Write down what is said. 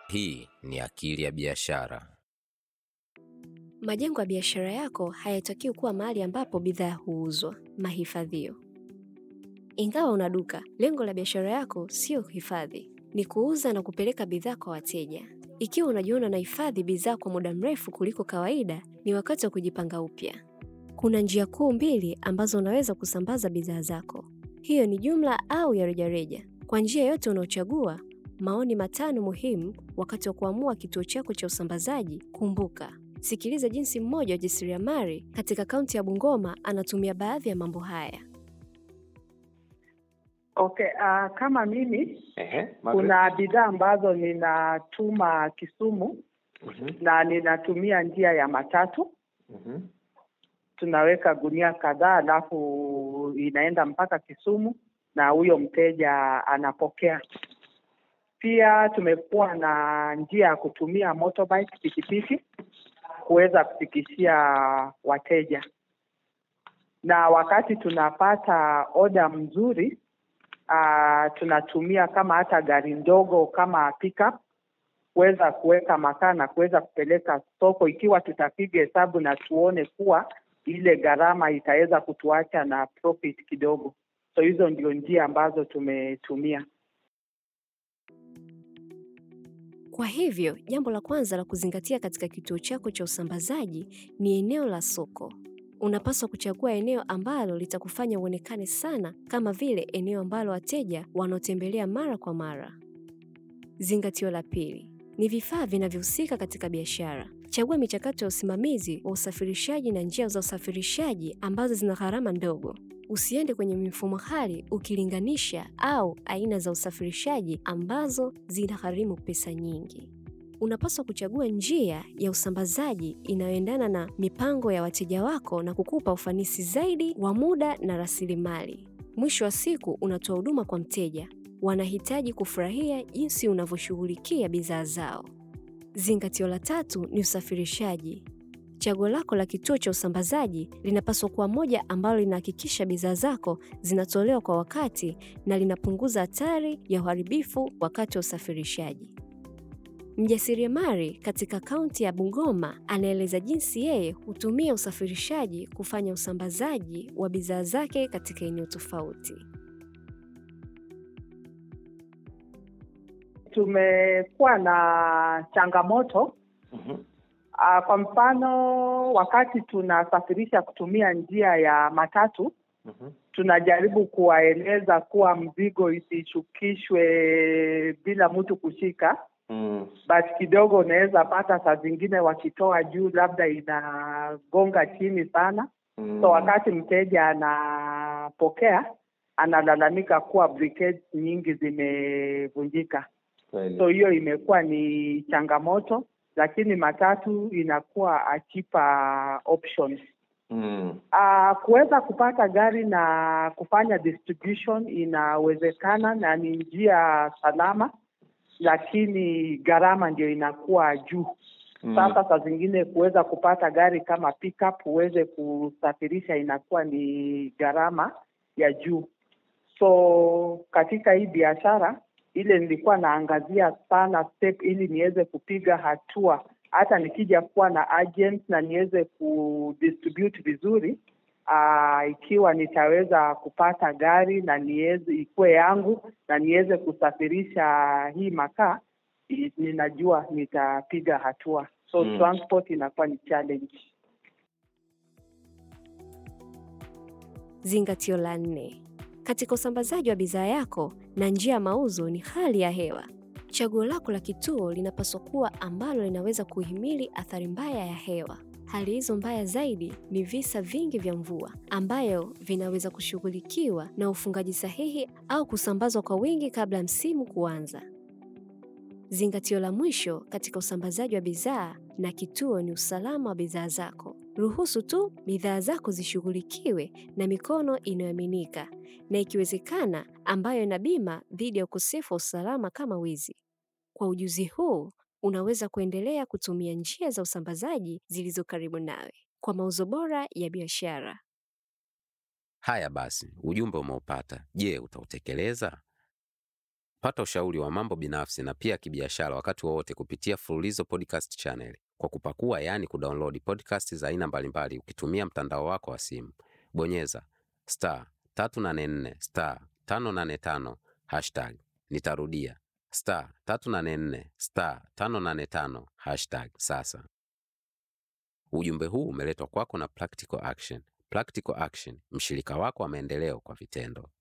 Hii ni Akili ya Biashara. Majengo ya biashara yako hayatakiwi kuwa mahali ambapo bidhaa huuzwa, mahifadhio. Ingawa una duka, lengo la biashara yako sio kuhifadhi, ni kuuza na kupeleka bidhaa kwa wateja. Ikiwa unajiona unahifadhi bidhaa kwa muda mrefu kuliko kawaida, ni wakati wa kujipanga upya. Kuna njia kuu mbili ambazo unaweza kusambaza bidhaa zako. Hiyo ni jumla au ya rejareja. Kwa njia yote unaochagua, maoni matano muhimu wakati wa kuamua kituo chako cha usambazaji. Kumbuka, sikiliza jinsi mmoja wa jasiriamali katika kaunti ya Bungoma anatumia baadhi ya mambo haya. Okay, uh, kama mimi Ehe, Margaret. kuna bidhaa ambazo ninatuma Kisumu Mhm, na ninatumia njia ya matatu. mhm, Tunaweka gunia kadhaa, alafu inaenda mpaka Kisumu na huyo mteja anapokea. Pia tumekuwa na njia ya kutumia motorbike, pikipiki kuweza kufikishia wateja, na wakati tunapata oda mzuri uh, tunatumia kama hata gari ndogo kama pickup kuweza kuweka makaa na kuweza kupeleka soko, ikiwa tutapiga hesabu na tuone kuwa ile gharama itaweza kutuacha na profit kidogo. So hizo ndio njia ambazo tumetumia. Kwa hivyo, jambo la kwanza la kuzingatia katika kituo chako cha usambazaji ni eneo la soko. Unapaswa kuchagua eneo ambalo litakufanya uonekane sana kama vile eneo ambalo wateja wanaotembelea mara kwa mara. Zingatio la pili ni vifaa vinavyohusika katika biashara. Chagua michakato ya usimamizi wa usafirishaji na njia za usafirishaji ambazo zina gharama ndogo. Usiende kwenye mifumo ghali ukilinganisha au aina za usafirishaji ambazo zinagharimu pesa nyingi. Unapaswa kuchagua njia ya usambazaji inayoendana na mipango ya wateja wako na kukupa ufanisi zaidi wa muda na rasilimali. Mwisho wa siku, unatoa huduma kwa mteja. Wanahitaji kufurahia jinsi unavyoshughulikia bidhaa zao. Zingatio la tatu ni usafirishaji. Chaguo lako la kituo cha usambazaji linapaswa kuwa moja ambalo linahakikisha bidhaa zako zinatolewa kwa wakati na linapunguza hatari ya uharibifu wakati wa usafirishaji. Mjasiriamali katika kaunti ya Bungoma anaeleza jinsi yeye hutumia usafirishaji kufanya usambazaji wa bidhaa zake katika eneo tofauti. Tumekuwa na changamoto mhm, Uh, kwa mfano wakati tunasafirisha kutumia njia ya matatu mhm, tunajaribu kuwaeleza kuwa mzigo isishukishwe bila mtu kushika, mm, but kidogo unaweza pata saa zingine wakitoa juu, labda inagonga chini sana. mm. So wakati mteja anapokea analalamika kuwa briquettes nyingi zimevunjika. Kweli. So hiyo imekuwa ni changamoto, lakini matatu inakuwa a cheaper option. Mm, Uh, kuweza kupata gari na kufanya distribution inawezekana na ni njia salama, lakini gharama ndio inakuwa juu. mm, Sasa saa zingine kuweza kupata gari kama pickup uweze kusafirisha inakuwa ni gharama ya juu. So katika hii biashara ile nilikuwa naangazia sana step ili niweze kupiga hatua, hata nikija kuwa na agent na niweze kudistribute vizuri. Aa, ikiwa nitaweza kupata gari na niweze ikuwe yangu na niweze kusafirisha hii makaa i- ninajua nitapiga hatua. So Mm. transport inakuwa ni challenge. Zingatio la nne katika usambazaji wa bidhaa yako na njia ya mauzo ni hali ya hewa. Chaguo lako la kituo linapaswa kuwa ambalo linaweza kuhimili athari mbaya ya hewa. Hali hizo mbaya zaidi ni visa vingi vya mvua ambayo vinaweza kushughulikiwa na ufungaji sahihi au kusambazwa kwa wingi kabla ya msimu kuanza. Zingatio la mwisho katika usambazaji wa bidhaa na kituo ni usalama wa bidhaa zako. Ruhusu tu bidhaa zako zishughulikiwe na mikono inayoaminika na ikiwezekana ambayo ina bima dhidi ya ukosefu wa usalama kama wizi. Kwa ujuzi huu, unaweza kuendelea kutumia njia za usambazaji zilizo karibu nawe kwa mauzo bora ya biashara. Haya basi, ujumbe umeupata. Je, utautekeleza? Pata ushauri wa mambo binafsi na pia kibiashara wakati wowote kupitia Fululizo Podcast Channel kwa kupakua, yaani kudownload podcast za aina mbalimbali ukitumia mtandao wako wa simu. Bonyeza star 384 star 585 hashtag. Nitarudia star 384 star 585 hashtag sasa. Ujumbe huu umeletwa kwako na Practical Action. Practical Action, mshirika wako wa maendeleo kwa vitendo.